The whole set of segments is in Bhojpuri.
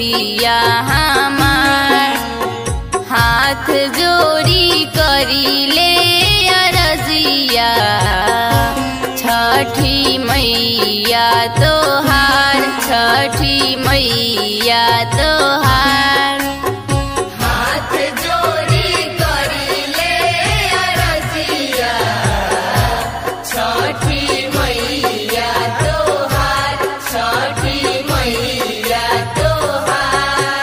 गोदिया हमार हाथ जोड़ी करीले अरजिया छठी मैया तोहार छठी मैया तोहार हाथ जोड़ी करीले अरजिया छठी मैया तोहार छठी मैया तोहार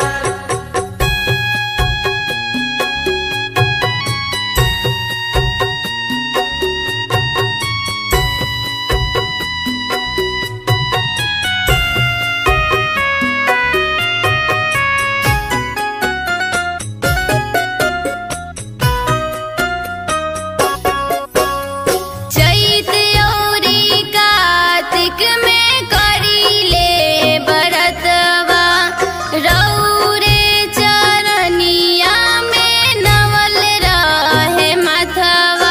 चैत औरी कार्तिक में करीले बरतवा रौरे चरनिया में नवल रहे मथवा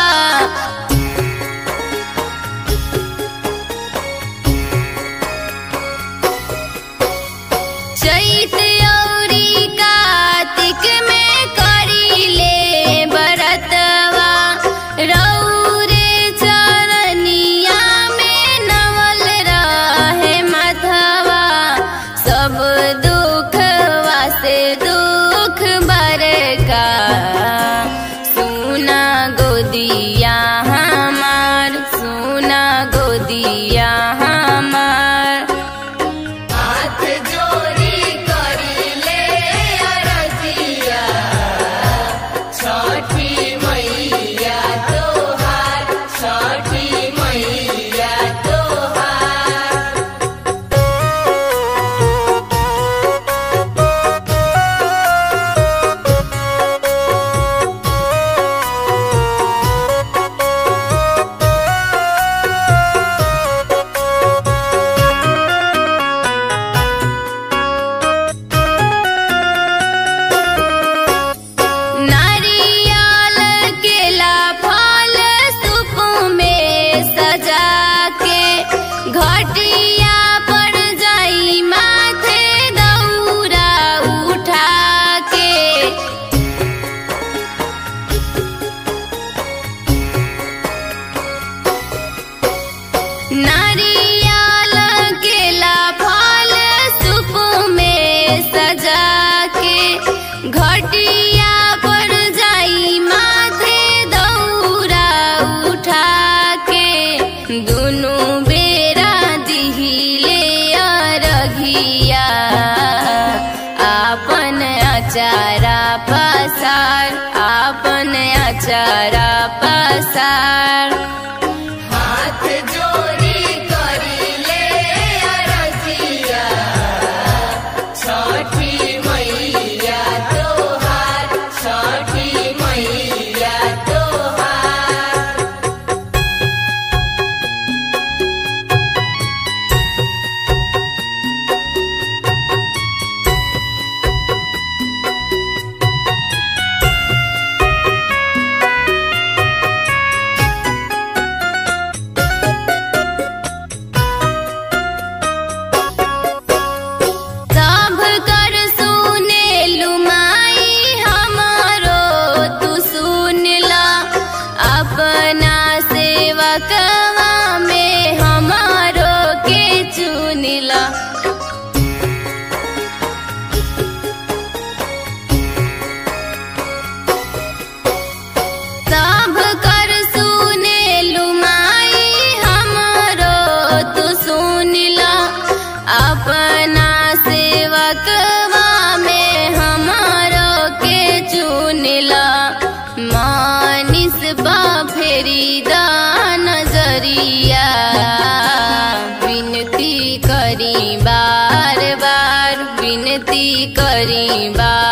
चैत औरी कार्तिक में करीले बरतवा रौरे चरनिया में नवल रहे मथवा सब दुखवा से दुख बरका सुना गोदिया हमार सुना गोदिया हमार हाथ जोड़ी करीले अरजिया छठी मैया तोहार छठी मैया तोहार नारियल केला फल सुप में सजा के घटिया पर जाई माथे दौरा उठा के नारियल केला फल सुप में सजा के घटिया पर जाई माथे दौरा उठा के दुनु बेरा दिहिले अरघिया आपन अचारा पसार आपन अचारा पसार हाथ जोड़ी करीले अरजिया छठी मैया तोहार छठी मैया तोहार सब कर सुने लुमाई हमारो तू सुन ला अपना सेवकवा में हमारो के चुन ला सब कर सुने लुमाई हमारो तू सुन ला अपना सेवकवा में हमारो के चुन ला मानिस बा फेरी दा नजरिया विनती करी बार बार विनती करी बार